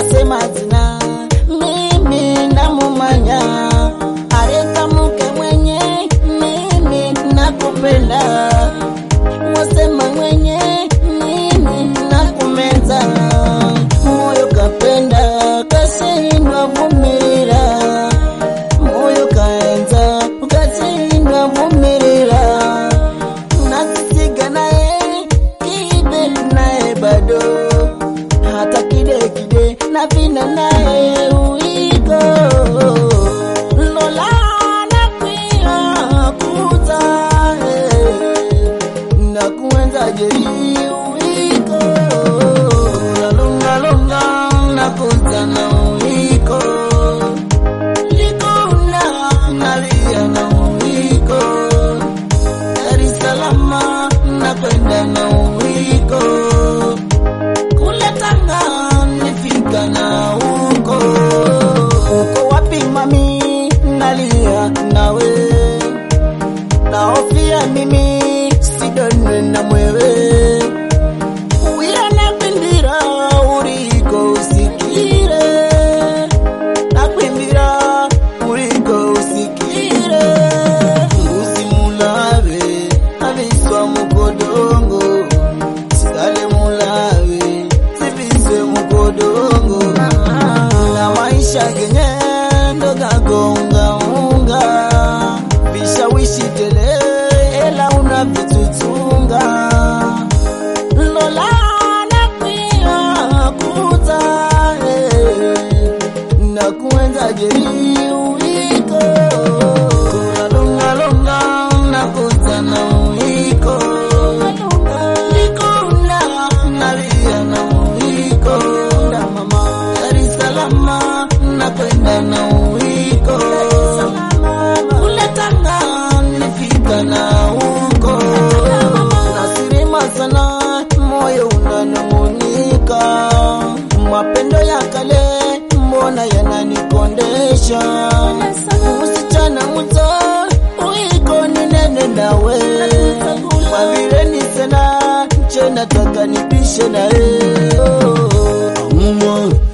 wasema zina mimi namumanya areka muke mwenye mimi nakupenda wasema mwenye mimi nakumenza moyo kapenda kasindwa vumirira moyo kaenza ukasindwa vumirira nasisiga naye kide naye bado hata kide kide na vina naye uiko lola nakwia kuza na kuenza jeri uiko lalongalonga nakuza na uiko likuna nalia na uiko Dar es Salaam nakwenda na uiko kule Tanga nifika na uko uko wapi mami nalia nawe naofia mimi sidonwe na mwewe uya nakwimbira uriko usikire nakwimbira uriko usikire usimulave aviswa mukodongo sikale mulave siviswe mukodongo na maisha genye ndogagongaunga vishawishi tele ela unavitutunga lola nakwia kuza na kuenza jeri uiko kulalongalonga na kuza na uiko likuna nalia na uiko Dar es Salaam nakwenda na uiko kule Tanga nifika na uko nasirima sana moyo unanung'unika mapendo ya kale mbona yananikondesha msichana muto uiko ninene nawe kwa vile ni sana nche nataka nipishe nawe Mumo